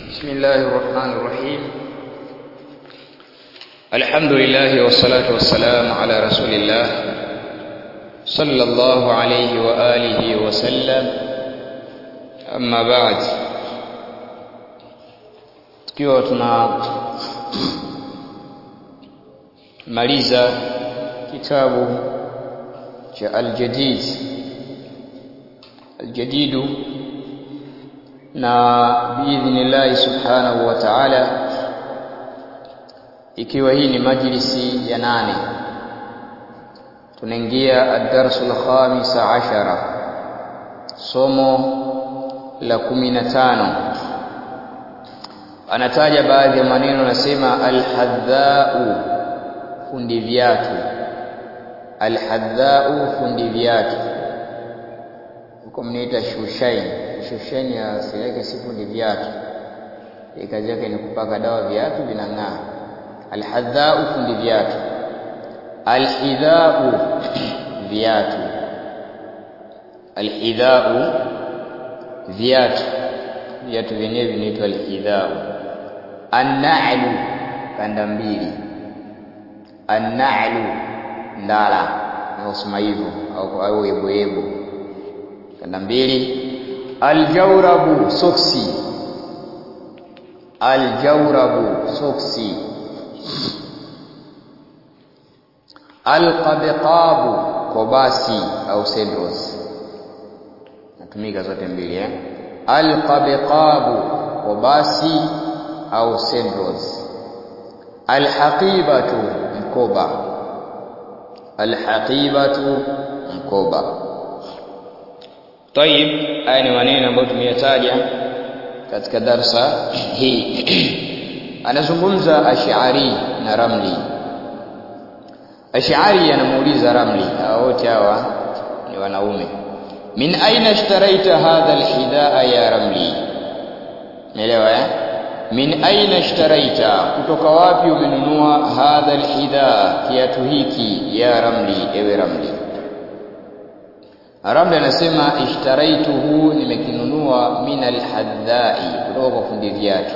بسم الله الرحمن الرحيم الحمد لله والصلاة والسلام على رسول الله صلى الله عليه وآله وسلم أما بعد tukiwa tuna maliza kitabu cha al-jadid al-jadidu na biidhnillahi subhanahu wa ta'ala ikiwa hii ni majlisi ya nane tunaingia ad-darsu al-khamisa ashara somo la kumi na tano anataja baadhi ya maneno anasema al-hadhau fundi viatu al-hadhau fundi viatu huko mnaita shushain shushain ya asili yake si fundi viatu kazi yake ni kupaka dawa viatu vinang'aa alhadhau fundi viatu alhidhau viatu alhidhau viatu viatu vyenyewe vinaitwa alhidhau anna'lu kanda mbili anna'lu ndala naosema hivyo au au yeboyebo kanda mbili aljawrabu soksi aljawrabu soksi alqabqabu kobasi au sandals natumika zote mbili eh alqabqabu kobasi au sandals alhaqibatu mkoba alhaqibatu mkoba Tayib, haya ni maneno ambayo tumeyataja katika darsa hii. Anazungumza Ash'ari na Ramli. Ash'ari anamuuliza Ramli, hawa wote hawa ni wanaume. Min aina ishtaraita hadha alhidaa ya Ramli? Umeelewa eh? Min aina ishtaraita, kutoka wapi umenunua hadha alhidaa, kiatu hiki ya Ramli, ewe Ramli? Ramli anasema ishtaraituhu, nimekinunua min alhaddai, kutoka kwa fundi viatu.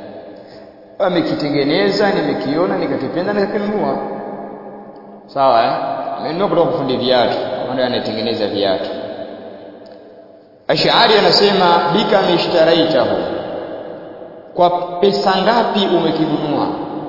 Amekitengeneza, nimekiona, nikakipenda, nikakinunua. Sawa eh? Amenunua kutoka kwa fundi viatu, ndio anatengeneza viatu. Ash'ari anasema bika mishtaraitahu, kwa pesa ngapi umekinunua?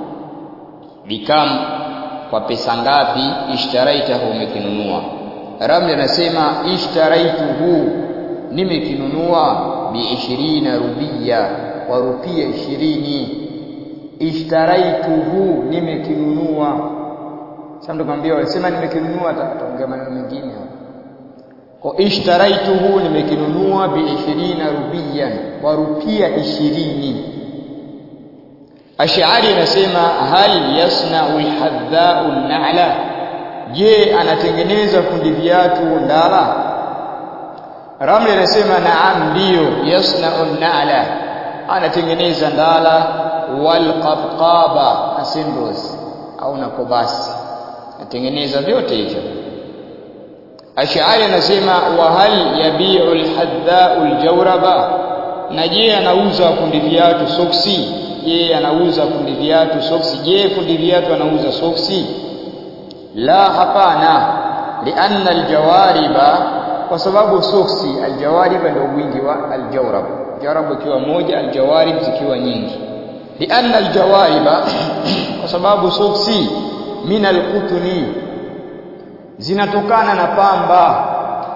Bikam, kwa pesa ngapi ishtaraitahu, umekinunua? Ramli anasema ishtaraituhu, nimekinunua bi ishirina rubia, kwa rupia ishirini. Ishtaraituhu, nimekinunua. Sasa mtu kwambia wasema nimekinunua, ataongea maneno mengine kwa ishtaraituhu, nimekinunua bi ishirina rubiyan, kwa rupia ishirini. Ash'ari anasema hal yasna'u alhadha'u an-na'la Je, anatengeneza fundi viatu ndala? Ramli anasema naam, ndiyo. Yasna'u na'la, anatengeneza ndala. Wal qabqaba na sandals au na kobasi, anatengeneza vyote hivyo. Ash'ari anasema wa hal yabi'u alhadda'u aljawraba, na je anauza fundi viatu soksi? Je, anauza fundi viatu soksi? Je, fundi viatu anauza soksi? la hapana lianna aljawariba kwa sababu soksi aljawariba ndio wingi wa aljawrab jawrab ikiwa moja aljawarib zikiwa nyingi lianna aljawariba kwa sababu soksi min alqutni zinatokana na pamba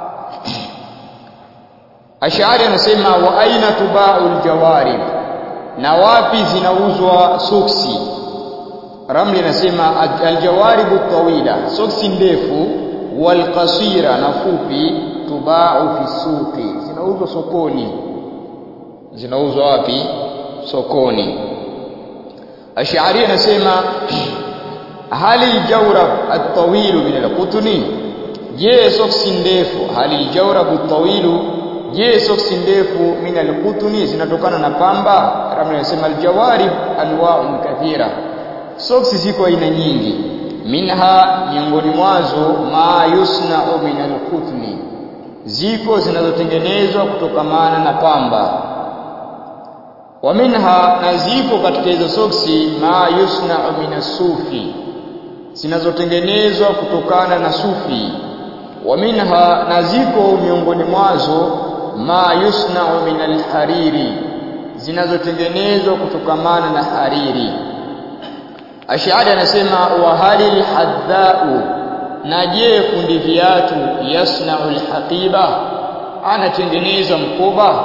Ash'ari anasema wa aina tubau aljawarib na wapi zinauzwa soksi Ramli anasema aljawaribu tawila, soksi ndefu, walqasira na fupi, tubau fi suqi, zinauzwa sokoni. Zinauzwa wapi? Sokoni. Ash'ari anasema hali aljawrab at-tawilu min al-qutni, je, soksi ndefu, hali aljawrab at-tawilu, je, soksi ndefu min al-qutni zinatokana na pamba? Ramli anasema aljawarib anwa'un kathira soksi ziko aina nyingi minha miongoni mwazo ma yusna'u min alqutni ziko zinazotengenezwa kutokamana na pamba wa minha na zipo katika hizo soksi ma yusna'u min sufi zinazotengenezwa kutokana na sufi wa minha na ziko miongoni mwazo ma yusna'u min alhariri zinazotengenezwa kutokamana na hariri Ash'ari anasema wa halil haddau na je fundi viatu yasna'u alhaqiba anatengeneza mkoba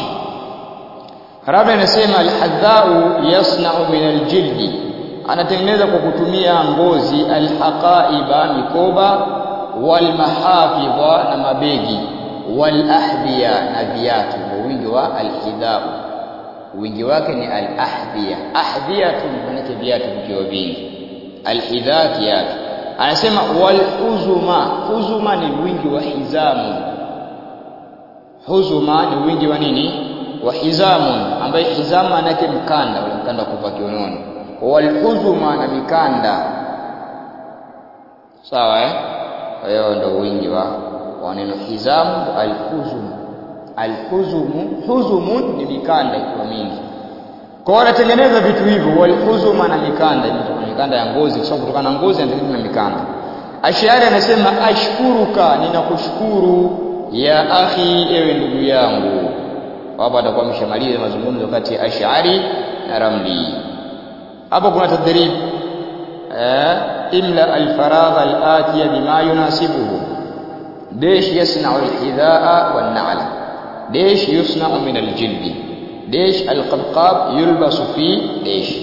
Rabi anasema alhaddau yasna'u min aljildi anatengeneza kwa kutumia ngozi alhaqaiba mikoba walmahafidha na mabegi walahdiya na viatu ndio wingi wa alhidau wingi wake ni al-ahdhiya ahdhiyatu maana viatu vikiwa vingi al-hidha viatu anasema wal huzuma huzuma ni wingi wa hizamu huzuma ni wingi wa nini wa hizamu ambaye hizamu manake mkanda ule mkanda wa kuvaa kiunoni wal huzuma na mikanda sawa eh kwa hiyo ndio wingi wa wa neno hizamu al-huzum alhuzumu huzumun ni mikanda ikiwa mingi kwa wanatengeneza vitu hivyo walhuzuma na mikanda ni mikanda ya ngozi kwa sababu kutokana na ngozi anatengeneza na mikanda Ashari anasema ashkuruka ninakushukuru ya akhi ewe ndugu yangu hapo atakuwa ameshamaliza mazungumzo kati ya Ash'ari na Ramli hapo kuna tadrib eh imla alfaragha alatiya bima yunasibuhu desh yasna'u alhidhaa wan-na'la ديش يصنع من الجلد ديش القبقاب يلبس في ديش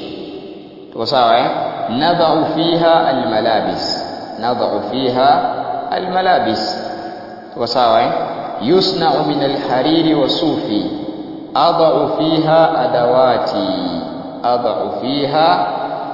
وصاوة نضع فيها الملابس نضع فيها الملابس وصاوة يصنع من الحرير والصوف أضع فيها أدواتي أضع فيها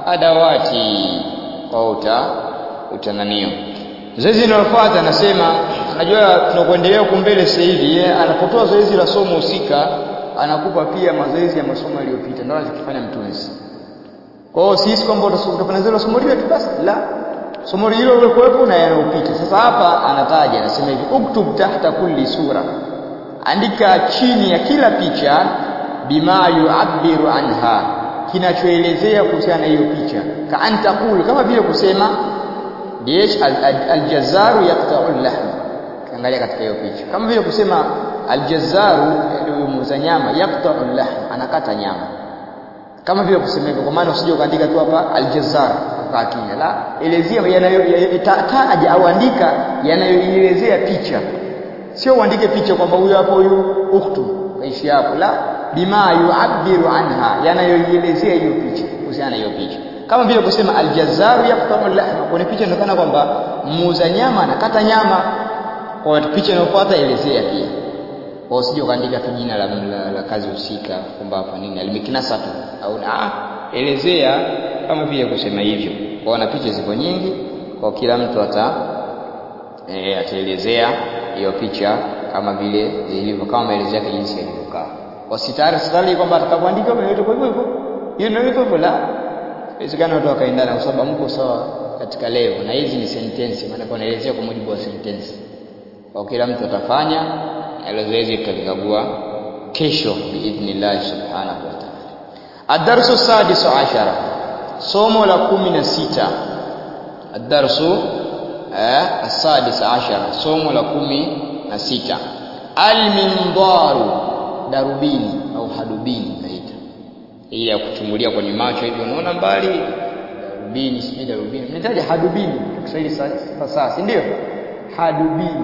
أدواتي قوتا utananio zoezi linalofuata anasema najua tunakuendelea huko mbele sasa hivi yeye anapotoa zoezi la somo husika anakupa pia mazoezi ya masomo yaliyopita ndio anachokifanya mtunzi kwa hiyo sisi kwamba utafanya zile somo lile tu basi la somo hilo ulikuwepo na yanayopita sasa hapa anataja anasema hivi uktub tahta kulli sura andika chini ya kila picha bima yu'abbiru anha kinachoelezea kuhusiana na hiyo picha ka antakul kama vile kusema Diyesh aljazaru yaqta'u al-lahm. Kaangalia katika hiyo picha. Kama vile kusema aljazaru ndio muuza nyama yaqta'u al-lahm, anakata nyama. Kama vile kusema hivyo kwa maana usije ukaandika tu hapa aljazar kwa kinya. La, elezea yanayotaja au andika yanayoelezea picha. Sio uandike picha kwamba huyu hapo huyu ukhtu kaishi hapo. La, bima yu'abbiru anha, yanayoelezea hiyo picha, kuhusiana na hiyo picha kama vile kusema aljazaru yaqta'u al-lahma kwenye picha inaonekana kwamba muuza nyama anakata nyama kwa picha inayofuata elezea pia kwa usije ukaandika tu jina la, la, la kazi husika kwamba hapa nini alimikinasa tu au ah elezea kama vile kusema hivyo kwa na picha ziko nyingi kwa kila mtu ata e, ataelezea hiyo picha kama vile ilivyo kama maelezo yake jinsi yalivyokaa wasitari sitari kwamba atakapoandika kwa hivyo hivyo hiyo ndio hivyo la Inawezekana watu wakaendana kwa sababu mko sawa katika level na hizi ni sentensi maana kwa naelezea kwa mujibu wa sentensi. Kwa kila mtu atafanya na zoezi tutakagua kesho biidhnillah subhanahu wa ta'ala. Ad-darsu sadisu ashara. Somo la kumi na sita. Ad-darsu eh as-sadis ashara. Somo la kumi na sita. Al-mindaru darubini au hadubini naita hii ya kuchungulia kwenye macho hivi unaona mbali darubini sijui darubini mnahitaji hadubini Kiswahili fasaha si ndio hadubini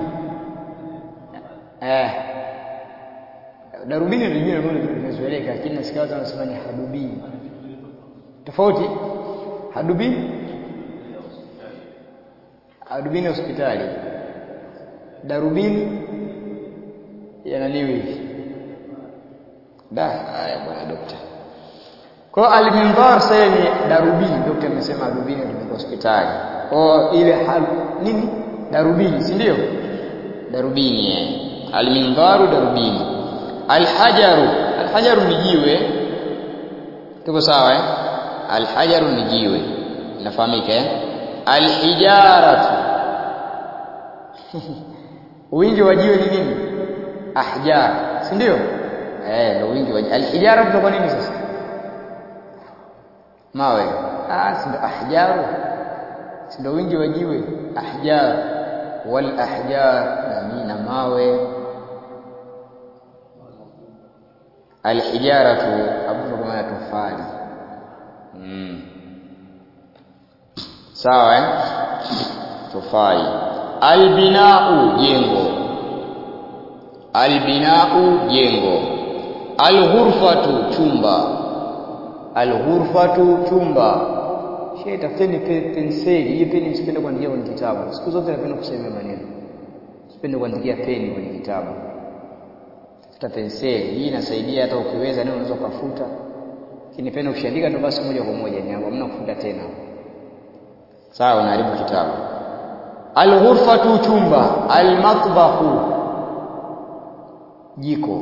eh darubini ndio jina ambalo limezoeleka lakini nasikia watu wanasema ni hadubini tofauti hadubini hadubini hospitali darubini yanaliwi hivi da haya bwana daktari kwa al-minbar sasa ni darubini daktari amesema darubini ni hospitali kwa ile hal nini darubini si ndio darubini eh al-minbaru darubini al-hajaru al-hajaru ni jiwe tuko sawa eh al-hajaru ni jiwe inafahamika eh al-hijaratu wingi wa jiwe ni nini ahjar si ndio eh ndio wingi wa alhijara kwa nini sasa mawe ah si ndio ahjaru si ndio wingi wa jiwe ahjar wal ahjar na na mawe alhijaratu hapo kwa maana tofali mm. sawa eh tofali albinau jengo albinau jengo alghurfatu chumba alghurfatu chumba shehe tafuteni penseli hii peni msipende kuandikia kwenye kitabu siku zote napenda kusema maneno sipende kuandikia peni kwenye kitabu tafuta penseli hii inasaidia hata ukiweza neno unaweza kufuta lakini pena ukishaandika ndo basi moja kwa moja ni hapo hamna kufuta tena sawa unaharibu kitabu alghurfatu chumba almatbahu jiko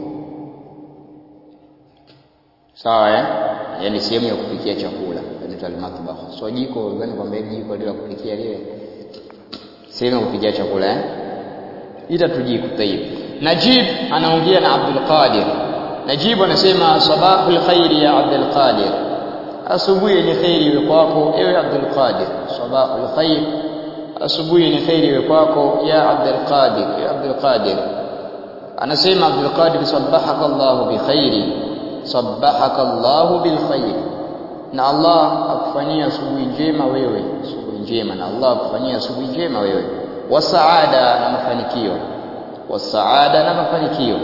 sawa eh yani sehemu ya kupikia chakula inaitwa almatbah so jiko gani kwamba jiko lile la kupikia lile sehemu ya kupikia chakula eh ita tujiko tayib Najib anaongea na Abdul Qadir Najib anasema sabahul khairi ya Abdul Qadir asubuhi ni khairi iwe kwako ewe Abdul Qadir sabahul khair asubuhi ni khairi iwe kwako ya Abdul Qadir ya Abdul Qadir anasema Abdul Qadir sabbahaka Allah bi khairi sabbahaka Allah bil khair na Allah akufanyia asubuhi njema wewe asubuhi njema na Allah akufanyia asubuhi njema wewe wa saada na mafanikio wa saada na mafanikio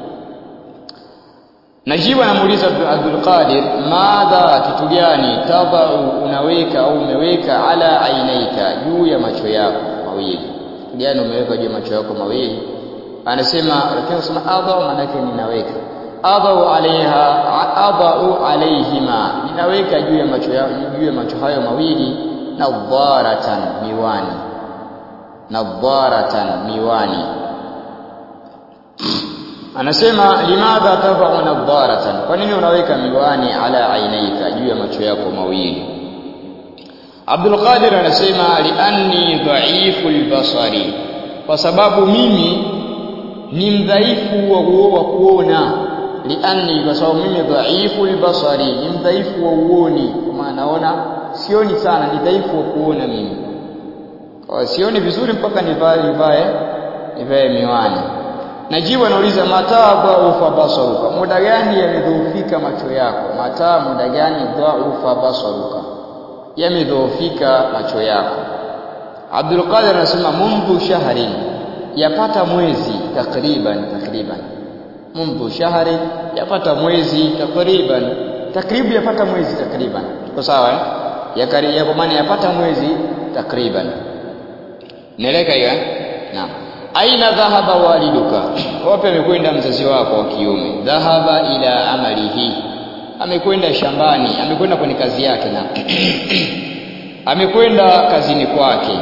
Najibu anamuuliza Abdul Qadir madha kitu gani tadau unaweka au umeweka ala ainaika juu ya macho yako mawili kitu gani umeweka juu ya macho yako mawili anasema lakini anasema adau maana yake ninaweka adau alaiha adau alaihima ninaweka juu ya macho yao juu ya macho hayo mawili nadharatan miwani nadharatan miwani anasema limadha tadau nadharatan kwa nini unaweka miwani ala ainaika juu ya macho yako mawili Abdul Qadir anasema lianni dhaifu albasari kwa sababu mimi ni mdhaifu wa kuona lianni kwa sababu mimi dhaifu albasari ni mdhaifu wa uoni kwa maana naona sioni sana ni dhaifu wa kuona mimi kwa sioni vizuri mpaka nivae nivae nivae miwani Najibu anauliza mataa dhaufa basaruka muda gani yamedhoofika macho yako mataa muda gani dhaufa basaruka yamedhoofika macho yako Abdul Qadir anasema mundu shahrin yapata mwezi takriban takriban mundu shahrin yapata mwezi takriban takribu yapata mwezi takriban tuko sawa eh yakari yako maana yapata mwezi takriban neleka hiyo naam aina dhahaba waliduka wapi amekwenda mzazi wako wa kiume dhahaba ila amalihi amekwenda shambani amekwenda kwenye kazi yake na amekwenda kazini kwake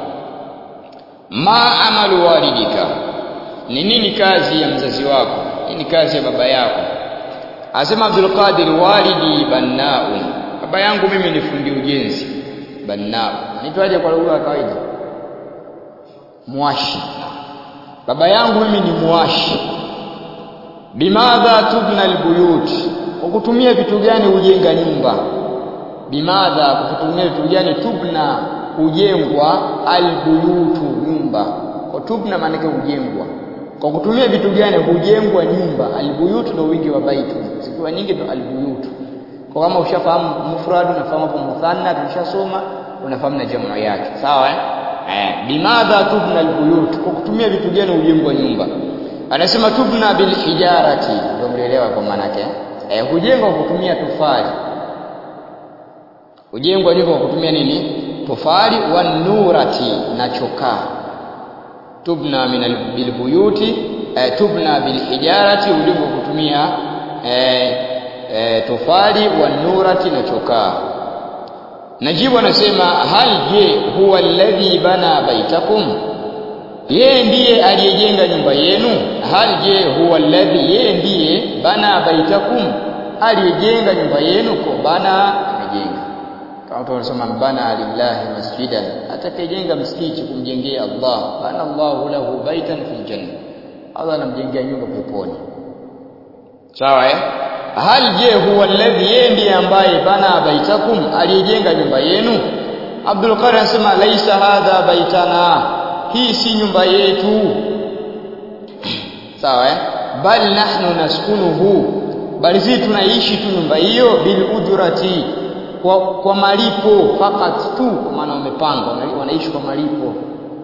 ma amalu walidika ni nini kazi ya mzazi wako nini kazi ya baba yako asema Abdul Qadir walidi bannaun baba yangu mimi ni fundi ujenzi bannau nitwaje kwa lugha ya kawaida mwashi baba yangu mimi ni mwashi bimadha tubna albuyut kwa kutumia vitu gani hujenga nyumba bimadha kwa kutumia vitu gani tubna hujengwa albuyutu nyumba kwa tubna maana yake hujengwa kwa kutumia vitu gani hujengwa nyumba albuyutu ndio wingi wa baitu zikiwa nyingi ndio albuyutu kwa kama ushafahamu mufrad unafahamu hapo muthanna tulishasoma unafahamu na jamu yake sawa eh eh bimadha tubna albuyut kwa kutumia vitu gani hujengwa nyumba anasema tubna bil hijarati ndio mlielewa kwa maana yake eh hujengwa kwa kutumia tofali hujengwa nyumba kwa kutumia nini tofali wa nurati na chokaa tubna min bil buyuti eh, tubna bil hijarati hujengwa kwa kutumia eh, eh, tofali wa nurati na chokaa Najibu anasema hal je huwa alladhi bana baitakum yeye ndiye aliyejenga nyumba yenu hal je huwa alladhi yeye ndiye bana baitakum aliyejenga nyumba yenu kwa bana amejenga kama tunasema bana lillahi masjidan atakayejenga msikiti kumjengea Allah bana Allahu lahu baitan fil janna Allah anamjengea nyumba peponi sawa eh hal je huwa alladhi yeye ndiye ambaye bana baitakum aliyejenga nyumba yenu Abdul Qadir anasema laisa hadha baitana hii si nyumba yetu sawa eh bal nahnu naskunuhu bali sisi tunaishi tu nyumba hiyo bil ujrati kwa, kwa malipo fakat tu kwa maana wamepanga wanaishi kwa malipo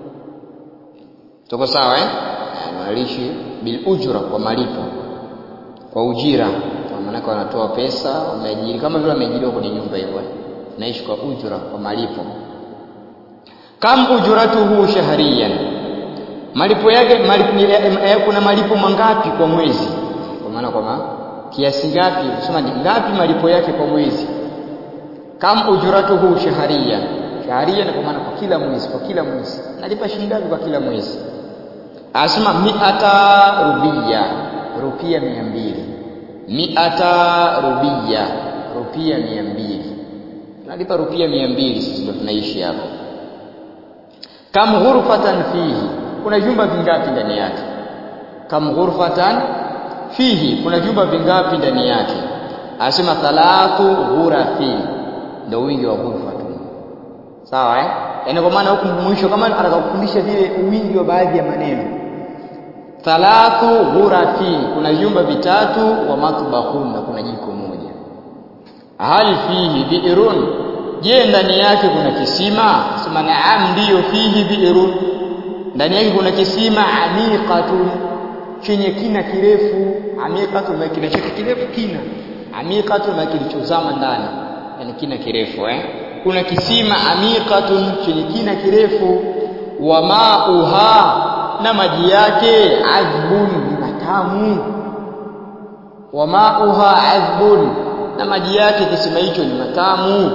tuko sawa eh wanaishi bil ujra kwa malipo kwa ujira kwa maana wanatoa pesa wameajiri kama vile wameajiriwa kwenye nyumba hiyo naishi kwa ujra kwa malipo kam ujratuhu shahriyan malipo yake malipo, kuna malipo mangapi kwa mwezi kwa maana kwa kiasi ngapi kusema ni ngapi malipo yake kwa mwezi kam ujratuhu shahriyan shahriyan kwa maana kwa kila mwezi kwa kila mwezi nalipa shilingi ngapi kwa kila mwezi asema miata rubia rupia mia mbili miata rubia rupia mia mbili tunalipa rupia mia mbili sisi ndio tunaishi hapo kam ghurfatan fihi kuna vyumba vingapi ndani yake kam ghurfatan fihi kuna vyumba vingapi ndani yake anasema thalathu ghurafi ndio wingi wa ghurfa tu sawa eh yaani kwa maana huku mwisho kama atakakufundisha vile wingi wa baadhi ya maneno thalathu ghurafi kuna vyumba vitatu wa matbahun na kuna jiko moja hal fihi bi'run je ndani yake kuna kisima sema naam ndiyo fihi bi'run ndani yake kuna kisima amiqatun chenye kina kirefu amiqatun na kina chake kirefu kina amiqatun na kilichozama ndani yani kina kirefu eh kuna kisima amiqatun chenye kina kirefu wa mauha na maji yake azbun matamu wa mauha azbun na maji yake kisima hicho ni matamu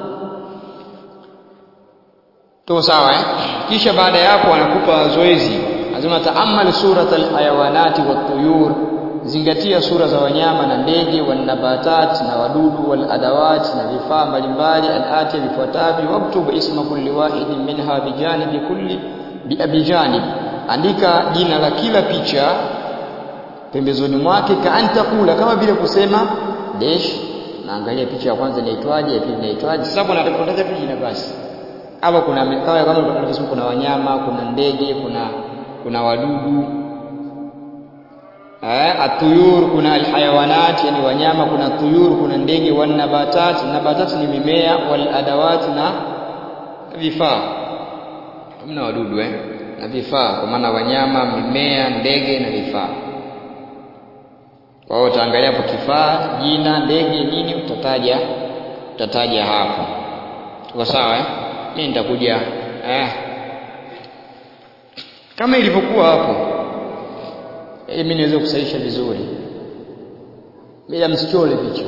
to sawa eh kisha baada ya hapo anakupa zoezi lazima taamal surat alhayawanati watuyur zingatia sura za wanyama na ndege wanabatat na wadudu waladawat na vifaa mbalimbali alati vifuatavyo waktub isma kulli wahidin minha bijanibi kulli biabijanib andika jina la kila picha pembezoni mwake kaanta kula kama vile kusema dash naangalia picha ya kwanza inaitwaje ya pili inaitwaje sasa kuna tafuta tu jina basi hapa kuna kama kama tulivyosema kuna wanyama kuna ndege kuna kuna wadudu eh atuyur kuna alhayawanat yani wanyama kuna tuyur kuna ndege wan nabatat nabatat ni mimea wal adawat na vifaa hamna wadudu eh na vifaa kwa maana wanyama mimea ndege na vifaa kwa hiyo utaangalia hapo kifaa jina ndege nini utataja utataja hapo tuko sawa eh mimi nitakuja eh kama ilivyokuwa hapo ili mimi niweze kusahisha vizuri bila msichole picha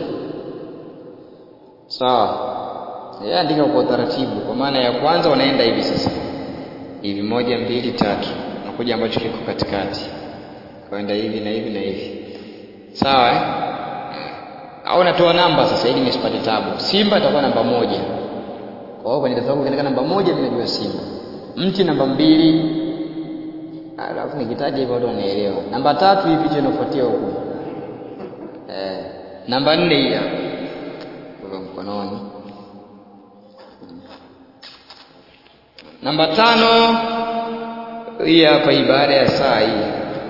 sawa yeye andika kwa utaratibu kwa maana ya kwanza wanaenda hivi sasa hivi moja mbili tatu nakuja ambacho kiko katikati kaenda hivi na hivi na hivi sawa eh au natoa namba sasa ili nisipate tabu simba itakuwa namba moja kwa hiyo kwenye daftari ukiandika namba moja mimi najua simba mti namba mbili alafu nikitaja hivyo watu wanaelewa namba tatu hii picha inafuatia huku eh namba nne hii hapa kwa mkononi namba tano hii hapa hii baada ya saa hii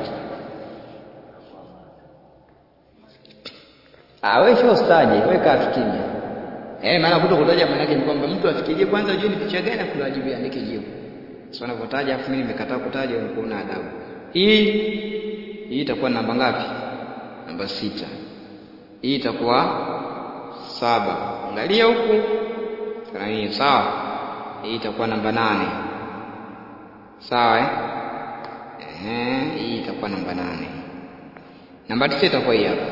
ah wewe sio staje wewe kaa kimya eh maana kuto kutaja maana yake ni kwamba mtu afikirie kwanza ajue ni picha gani afu ajibu andike jibu sio anavyotaja afu mimi nimekataa kutaja unakuwa una adabu hii hii itakuwa namba ngapi namba sita hii itakuwa saba angalia huku nani sawa hii itakuwa namba nane sawa eh Ehe, hii itakuwa namba nane namba tisa itakuwa hii hapa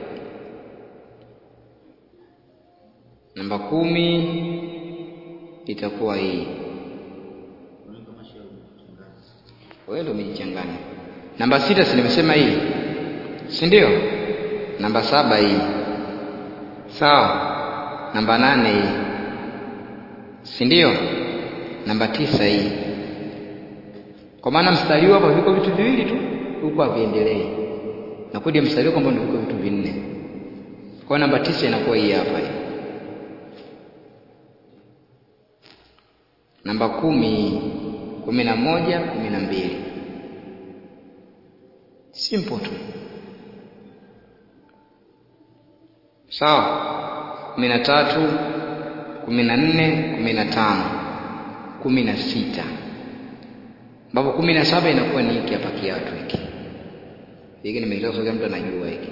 namba kumi itakuwa hii wewe ndio umejichanganya namba sita si nimesema hii si ndio namba saba hii sawa namba nane hii si ndio namba tisa hii kwa maana mstari huu hapa viko vitu viwili tu huko haviendelei na kodi ya mstari kwamba ndio vitu vinne. Kwa namba tisa inakuwa hii hapa hii. Namba kumi, kumi na moja, kumi na mbili. Simple tu. Sawa. kumi na tatu, kumi na nne, kumi na tano, kumi na sita ambapo kumi na saba inakuwa ni hiki hapa kiatu hiki hiki nimeeleza kwa mtu anajua hiki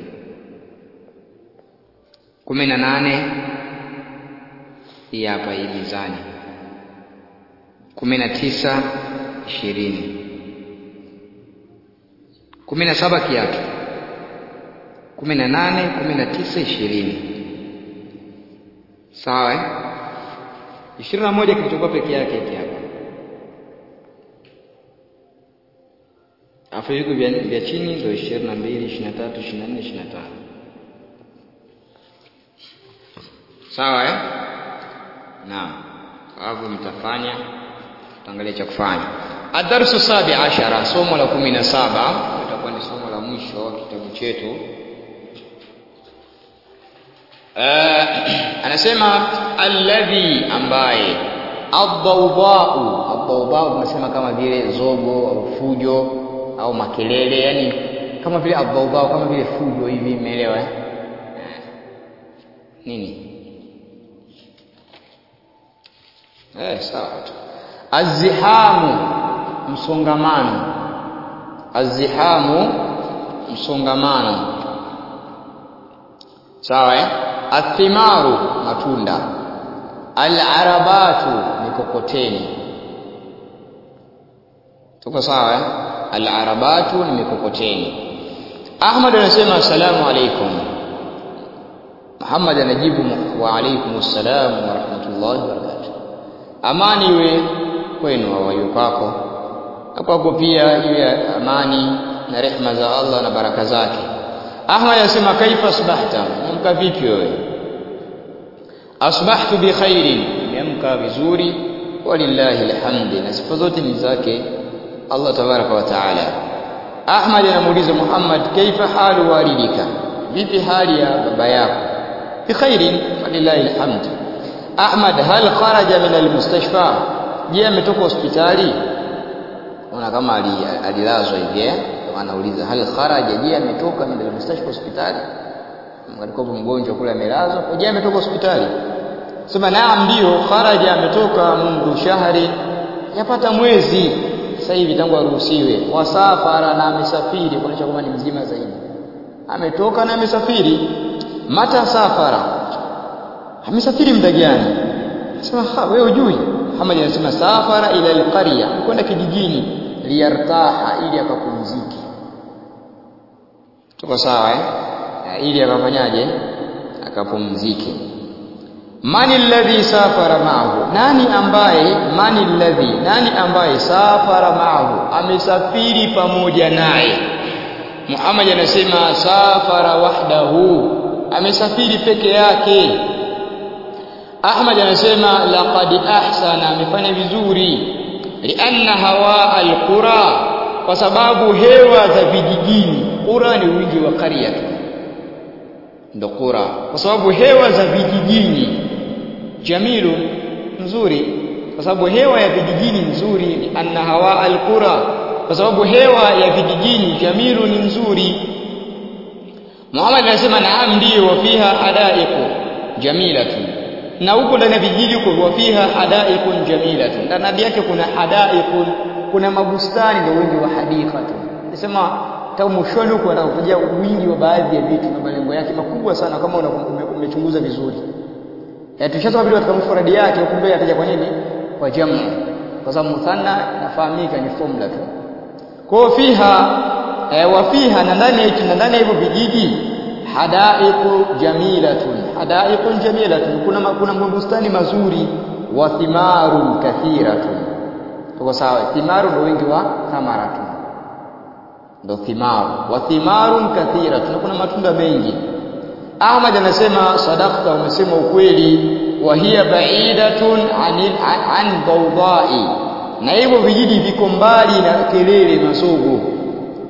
kumi na nane hii hapa hii mizani kumi na tisa ishirini kumi na saba kiatu kumi na nane kumi na tisa ishirini sawa eh? ishirini na moja kilichokuwa peke yake hiki hapa alafu viku vya, vya chini ndio ishirini na mbili ishirini na tatu ishirini na nne ishirini na tano sawa eh? naam alafu mtafanya tutaangalia cha kufanya adarsu sabi ashara somo la kumi na saba itakuwa ni somo la mwisho wa kitabu chetu uh, anasema alladhi ambaye adhaudhau adhaudhau tunasema kama vile zogo au fujo au makelele yani kama vile adhaudhau kama vile fujo hivi umeelewa eh? nini eh sawa tu azihamu msongamano azihamu msongamano sawa eh athimaru matunda alarabatu mikokoteni tuko sawa eh alarabatu ni mikokoteni Ahmad anasema asalamu alaykum Muhammad anajibu wa alaykum assalam wa rahmatullahi wa barakatuh amani iwe kwenu au iwe kwako na kwako pia iwe amani na rehma za Allah na baraka zake Ahmad anasema kaifa asbahta amka vipi wewe asbahtu bi khairin niamka vizuri walillahi alhamdi na sifa zote ni zake Allah tabaraka wa taala Ahmad anamuuliza Muhammad kaifa halu walidika vipi hali ya baba yako bi khairin walillahi alhamd Ahmad hal kharaja min almustashfa je ametoka hospitali ona kama alilazwa hivi eh anauliza hal kharaja je ametoka min almustashfa hospitali alikuwa mgonjwa kule amelazwa je ametoka hospitali sema naam ndio kharaja ametoka mundu shahri yapata mwezi sasa hivi tangu aruhusiwe wasafara na amesafiri kuonyesha kwamba ni mzima zaidi ametoka na amesafiri mata safara amesafiri muda gani sema wewe hujui Muhammad anasema safara ila alqarya kwenda kijijini liyartaha ili akapumzike tuko sawa eh ili akafanyaje akapumzike mani alladhi safara ma'ahu nani ambaye mani alladhi nani ambaye safara ma'ahu amesafiri pamoja naye Muhammad anasema safara wahdahu amesafiri peke yake Ahmad anasema laqad ahsana amefanya vizuri lianna hawa alqura kwa sababu hewa za vijijini qura ni wingi wa qaria ndo qura kwa sababu hewa za vijijini jamilu nzuri kwa sababu hewa ya vijijini nzuri ni anna hawa alqura kwa sababu hewa ya vijijini jamilu ni nzuri Muhammad anasema naam ndio wafiha hadaiqu jamilatun na huko ndani ya vijiji huko wafiha hadaiqun jamilatun ndani yake kuna hadaiqun kuna mabustani ndio wingi wa hadika tu nasema tangu mwishoni huko anakuja wingi wa baadhi ya vitu na malengo yake makubwa sana kama umechunguza vizuri ya tushasoma vile katika mufradi yake kumbe ataja kwa nini kwa jamu kwa sababu muthanna nafahamika ni formula tu kwa fiha e, wafiha na ndani yetu na ndani ya hivyo vijiji hadaiqu jamilatun hadaiqun jamilatun kuna kuna mabustani mazuri wa thimarun kathiratun tuko sawa thimaru ndio wingi wa thamaratun ndo thimaru wa thimarun kathiratun kuna matunda mengi Ahmad anasema sadaqta umesema ukweli wa hiya ba'idatun anil an bawdai na hivyo vijiji viko mbali na kelele masogo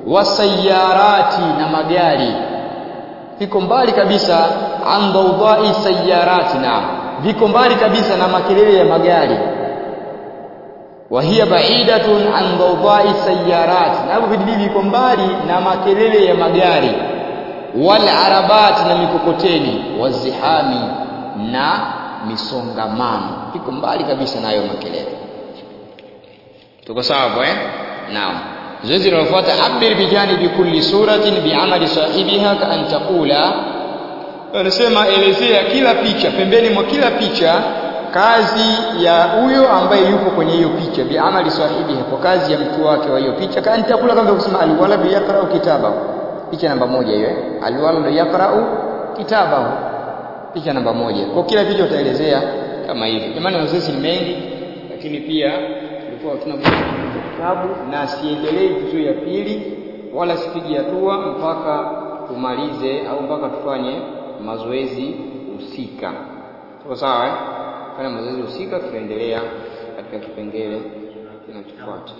wasayarati na magari viko mbali kabisa an dawdai sayarati na viko mbali kabisa na makelele ya magari wa hiya ba'idatun an dawdai sayarat na hivyo vijiji viko mbali na makelele ya magari wal arabat na mikokoteni wazihami na misongamano viko mbali kabisa nayo makelele tuko sawa hapo eh naam zoezi linalofuata abir bijanibi kulli suratin bi'amali sahibiha ka an taqula anasema elezea kila picha pembeni mwa kila picha kazi ya huyo ambaye yupo kwenye hiyo picha bi'amali sahibiha kwa kazi ya mtu wake wa hiyo picha ka an taqula kama kusema alwaladu yaqra'u kitabahu picha namba moja hiyo eh alwaladu yaqra'u kitabahu picha namba moja kwa kila picha utaelezea kama hivi jamani mazoezi ni mengi lakini pia tulikuwa tuna kitabu na siendelee juzuu ya pili wala sipigi hatua mpaka tumalize au mpaka tufanye mazoezi husika. Tuko sawa eh? Fanya mazoezi husika, tunaendelea katika kipengele kinachofuata.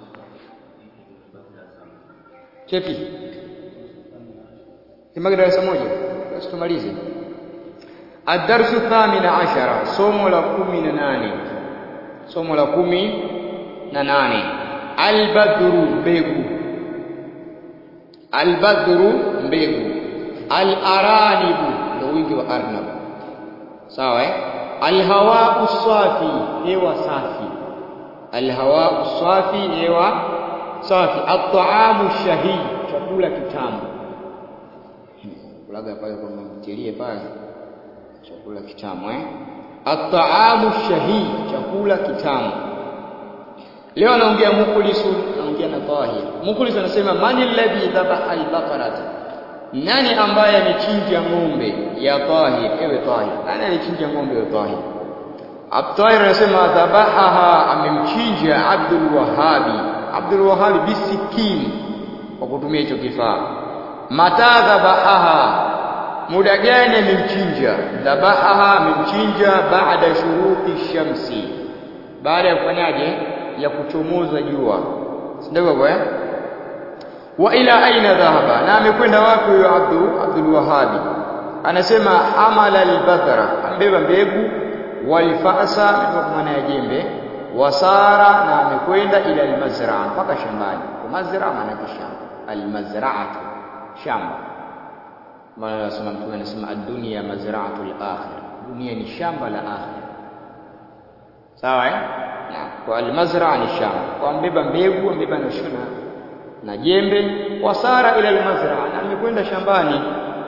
Chepi kimage darasa moja, basi tumalize. Ad-darsu thamina ashara, somo la kumi na nane somo la kumi na nane albadru mbegu albadru mbegu alaranibu ndio wingi wa arnab sawa eh alhawau safi hewa safi alhawau safi hewa safi at'amu shahid chakula kitamu kulaga pale kwa mtilie pale chakula kitamu eh at'amu shahid chakula kitamu leo anaongea mukhlisu anaongea na tahir mukhlisu anasema man alladhi dhabaha albaqarata nani ambaye amechinja ng'ombe ya tahir ewe tahir nani alichinja ng'ombe ya tahir Abtahir anasema dhabahaha amemchinja Abdul Wahabi Abdul Wahabi bisikin kwa kutumia hicho kifaa mata dhabahaha muda gani amemchinja dhabahaha amemchinja baada shuruqi shamsi baada ya kufanyaje ya kuchomoza jua ndio eh wa ila aina dhahaba na amekwenda wapi huyo Abdul Abdul Wahabi anasema hamala albadhara ambeba mbegu walfasa kwa maana ya jembe wasara na amekwenda ila almazraa mpaka shambani kwa mazraa maana ya shamba almazraatu shamba maana anasema mtume anasema ad-dunya mazra'atul akhir dunia ni shamba la akhir sawa eh na kwa almazra ni shamba kwa mbeba mbegu mbeba na shuna na jembe wasara ila almazra na amekwenda shambani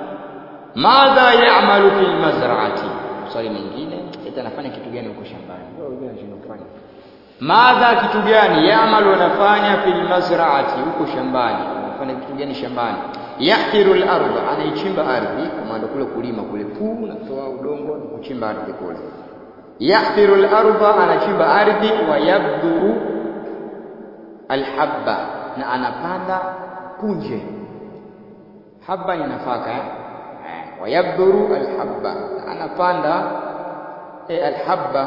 madha ya'malu fil mazra'ati swali mwingine eti anafanya kitu gani huko shambani wewe unajua anachofanya madha kitu gani ya'malu anafanya fil mazra'ati huko shambani anafanya kitu gani shambani yahtiru al-ardh anaichimba ardhi kama ndio kule kulima kule puu na kutoa udongo na kuchimba ardhi kule yahtiru al-ardh anachimba ardhi wa yabduru al-habba na anapanda punje habba ni nafaka eh wa yabduru al-habba anapanda eh, al-habba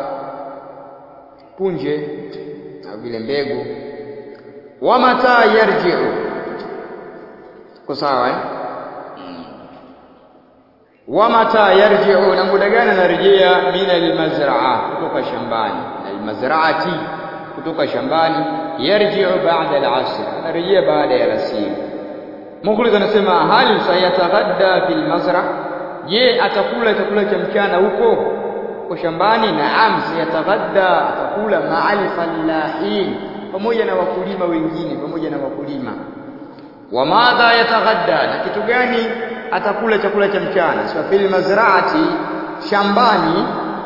punje na vile mbegu wa mata yarji'u Tuko sawa eh? Mm. Wa mata yarji'u na muda gani anarejea min almazraa kutoka shambani almazraati kutoka shambani yarji'u ba'da al'asr anarejea baada ya alasiri Mukhlis anasema hal sayataghadda fil mazra je atakula chakula cha mchana huko kwa shambani naam sayataghadda atakula ma'al fallahin pamoja na wakulima wengine pamoja na wakulima wa madha yataghadda na kitu gani atakula chakula cha mchana sio fil mazraati shambani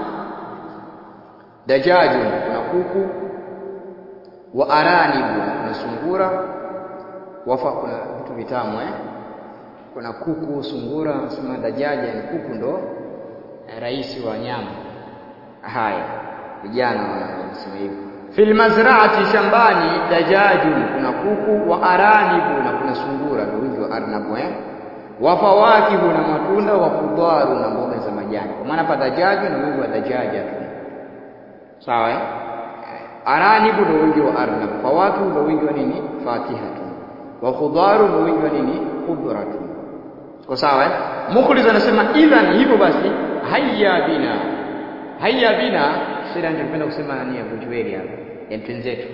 dajaju kuna kuku wa aranibu kuna sungura wafa kuna vitu vitamu eh kuna kuku sungura nasema dajaja ni kuku ndo rais wa nyama haya vijana wanasema hivyo fil mazraati shambani dajaju kuna kuku wa aranibu na kuna sungura ndio wingi wa arnabu eh wa fawakihu na matunda wa khudaru na mboga za majani kwa maana hapa dajaju na wingi wa dajaja tu sawa eh aranibu ndio wingi wa arnab fawakihu ndio wingi wa nini fakiha tu wa khudharun wingi wa nini khudratun kwa sawa eh mukhliz anasema idhan hivyo basi hayya bina hayya bina sasa ningependa kusema nani hapo jueli hapa ya twenzetu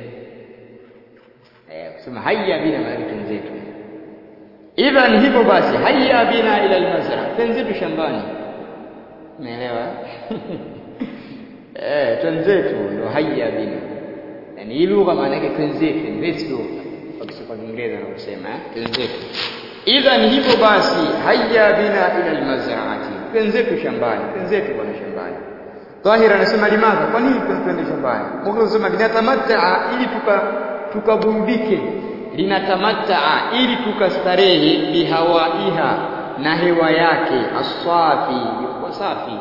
eh kusema hayya bina maana twenzetu idhan hivyo basi hayya bina ila almazra twenzetu shambani umeelewa eh twenzetu ndo hayya bina yani hii lugha maana yake twenzetu let's go kwa Kiingereza na kusema eh twenzetu idhan hivyo basi hayya bina ila almazraati twenzetu shambani twenzetu bwana shambani Tahir anasema limadha kwa nini twende shambani Mungu anasema linatamatta ili tuka tukaburudike linatamatta ili tukastarehe bihawaiha na hewa yake asafi ilikuwa safi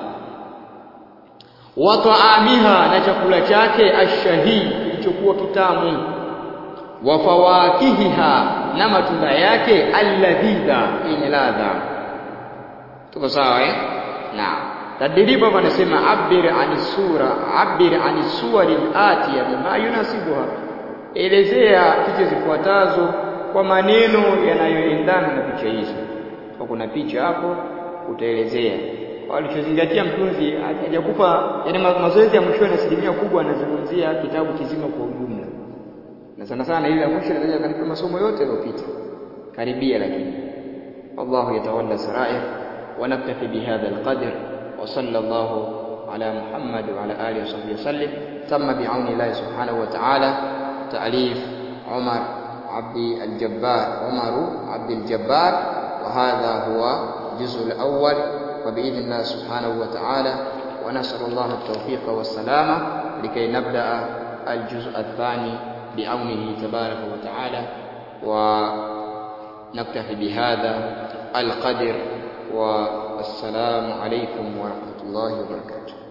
wa taamiha na chakula chake ashahii kilichokuwa kitamu wa fawakihiha na matunda yake alladhidha yenye ladha tuko sawa eh naam tadribu hapa anasema abir ani sura abir ani suwari atiya bima yunasibuha elezea picha zifuatazo kwa maneno yanayoendana na picha hizo kwa kuna picha hapo utaelezea walichozingatia mtunzi hajakupa yani mazoezi ya mwisho na asilimia kubwa anazungumzia kitabu kizima kwa ujumla na sana sana ile ya mwisho inaweza kanipa masomo yote yaliyopita karibia lakini Allah yatawalla sarair wa naktafi bihadha alqadr wa sallallahu ala Muhammad wa ala alihi wasahbihi wasallim tamma bi'auni Allah subhanahu wa ta'ala ta'lif Umar عبد الجبار عمر عبد الجبار وهذا هو الجزء الأول وبإذن الله سبحانه وتعالى ونسأل الله التوفيق والسلامة لكي نبدأ الجزء الثاني بعونه تبارك وتعالى ونكتفي بهذا القدر والسلام عليكم ورحمة الله وبركاته